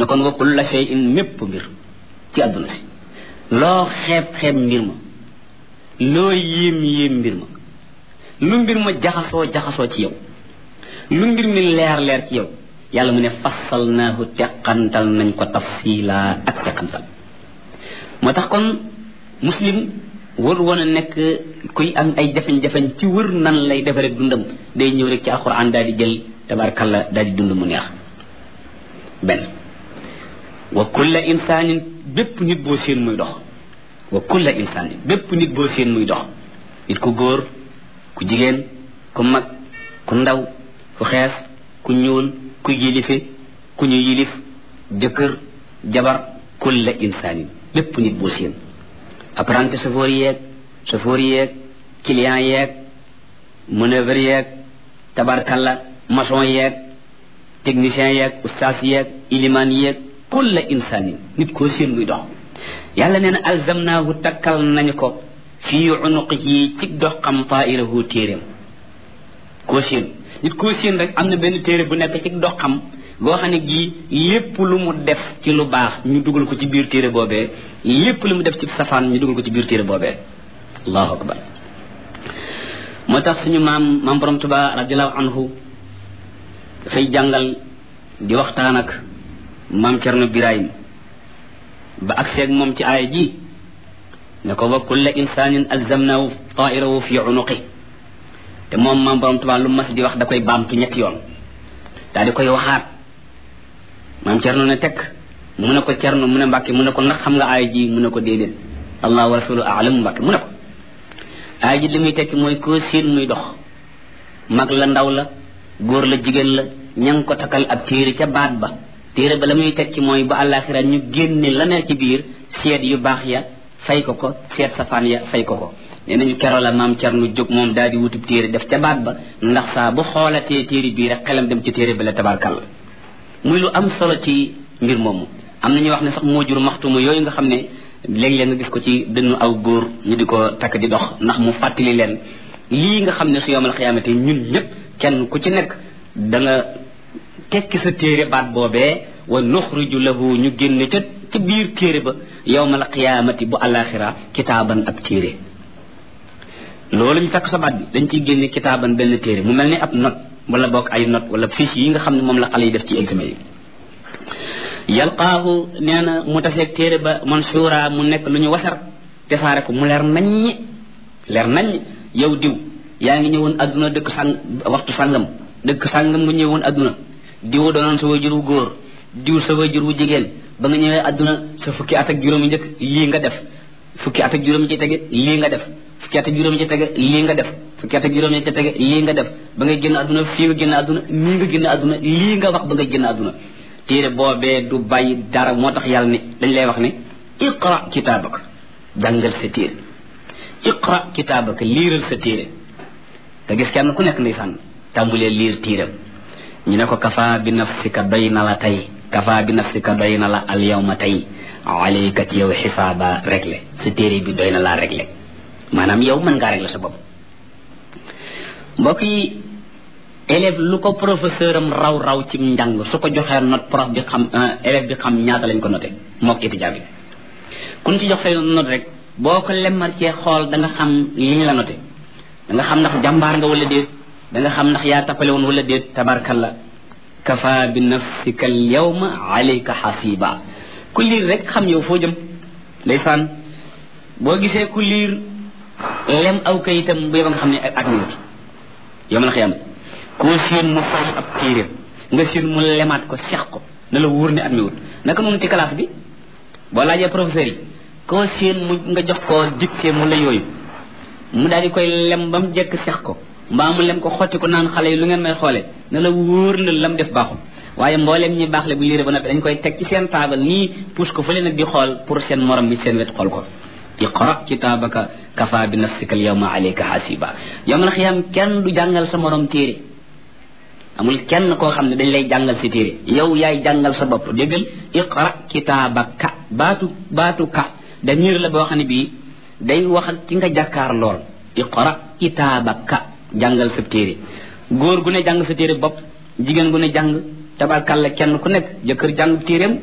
ne kon wa kulla shay'in mépp mbir ci àdduna si loo xeeb xeeb mbir ma loo yéem yéem mbir ma lu mbir ma jaxasoo jaxasoo ci yow lu mbir mi leer leer ci yow yàlla mu ne fassalnaahu teqantal nañ ko tafsila ak teqantal moo tax kon muslim wër woon a nekk kuy am ay jafe-jafe ci wër nan lay defe rek dundam day ñëw rek ci alquran daal di jël tabarkalla daal di dund mu neex benn wa kulla insaanin bépp nit boo seen muy dox wa kulla insaanin bépp nit boo seen muy dox nit ku góor ku jigéen ku mag ku ndaw ku xees ku ñuul ku yilife ku ñu yilif jëkkër jabar kulla insaanin lépp nit boo seen apprenti chauffeur yeeg chauffeur yeeg client yeeg manœuvre yeeg tabarkalla maçon yeeg technicien yeeg ustaas yeeg ilimaan yeeg kulla insaanin nit koo seen muy dox yàlla nee na alzamnaahu takkal nañu ko fii unuqihi ci dox xam taa'irahu téeréem koo seen nit koo seen rek am na benn téere bu nekk ci dox xam goo xam ne gii lépp lu mu def ci lu baax ñu dugal ko ci biir téere boobee lépp lu mu def ci safaan ñu dugal ko ci biir téere boobee allahu akbar moo tax suñu maam maam borom tuba radiallahu anhu dafay jàngal di waxtaan ak maam cerno birahim ba ak seeg moom ci aaya ji ne ko wa kulla insanin alzamnahu tairahu fi unuqi te moom maam borom tuba lu mas di wax da koy baamtu ñetti yoon daal di koy waxaat maam cerno ne tekk mu ne ko cerno mu ne mbàkke mu ne ko ndax xam nga aaya ji mu ne ko déedéet allah wa rasulu alam mbàkke mu ne ko aaya ji li muy tekki mooy koo siin muy dox mag la ndaw la góor la jigéen la ña ngi ko takkal ab téere ca baat ba téere ba la muy tekki mooy ba àllaaxira ñu génne la ne ci biir seet yu baax ya fay ko ko seet safaan ya fay ko ko nee nañu keroo la maam cerno jóg moom daal di wutub téere def ca baat ba ndax saa bu xoolatee téere bii rek xelam dem ci téere ba la tabarkal muy lu am solo ci mbir moomu am na ñuy wax ne sax moo jur maxtumu yooyu nga xam ne léeg-léeg nga gis ko ci dënnu aw góor ñu di ko takk di dox ndax mu fàttali leen lii nga xam ne su yowmal xiyaamate ñun ñëpp kenn ku ci nekk da nga tekki sa téere baat boobee wa nuxriju lahu ñu génne ca ci biir téere ba yowmal xiyaamati bu alaxira kitaaban ab téere loolu ñu takk sa baat bi dañ ciy génne kitaaban benn téere mu mel ni ab note wala bokk ay note wala fiche yi nga xam ne moom la xale yi def ci examen yi yalqaahu nee na mu taseeg téere ba mansuura mu nekk lu ñu wasar tesaare ko mu leer naññi leer naññ yow diw yaa ngi ñëwoon adduna dëkk sang waxtu sangam dëkk sangam nga ñëwoon adduna diw doonoon sa wajur wu góor diw sa wajur wu jigéen ba nga ñëwee adduna sa fukki at ak juróomi njëkk lii nga def fukki at ak juróomi ci tege lii nga def fukki at ak juróomi ci tege lii nga def fukki at ak juróomi ci tege lii nga def ba ngay génn adduna fii nga génn adduna nii nga génn adduna lii nga wax ba ngay génn adduna téere boobee du bàyyi dara moo tax yàlla ne dañ lay wax ne iqra kitaabaka jàngal sa téere iqra kitaabaka liiral sa téere te gis kenn ku nekk ndeysaan tàmbulee liir téeram ñu ne ko kafa bi nafsika doy na la tey kafa bi nafsika doy na la al yawma tey alayka ci yow xisaaba réglé sa téere bi doy na laa réglé maanaam yow mën ngaa réglé sa bopp mbokk yi élève lu ko professeur am raw raw ci njàng su ko joxee note prof bi xam élève bi xam ñaata lañ ko noté mook étudiant bi kun ci jox say note rek boo ko lemmar cee xool da nga xam li ñu la noté da nga xam ndax jàmbaar nga wala déet da nga xam ndax yaa tappale woon wala déet tabarkalla kafa bi nafsika al yawma alayka xasiba ku liir rek xam yow foo jëm ndeysaan boo gisee ku liir lem aw kayitam bu yeba nga xam ne ak minut yow ma la xiyam koo seen mu fay ab téeréem nga seen mu lemaat ko seex ko na la wóor ne at mi wut naka noonu ci classe bi boo laajee professeur yi koo seen mu nga jox ko dicté mu la yooyu mu daal di koy lem ba mu jekk seex ko mbaa mu lem ko xotti ko naan xale yi lu ngeen may xoole na la wóor na lam def baaxul waaye mbooleem ñi baax le bu liire ba noppi dañ koy teg ci seen taabal nii pousse ko fële nag di xool pour seen morom bi seen wet xool ko iqra kitaabaka kafa bi nafsika al yawma alayka hasiba yawmal xiyaam kenn du jàngal sa morom téere amul kenn koo xam ne dañ lay jàngal si téere yow yaay jàngal sa bopp déggal iqra kitaabaka baatu baatu ka damir la boo xam ne bii day wax ak ci nga jàkkaar lool iqra kitaabaka jàngal sa téere góor gu ne jàng sa téere bopp jigéen gu ne jàng tabarkalla kenn ku nekk jëkkër jàng téeréem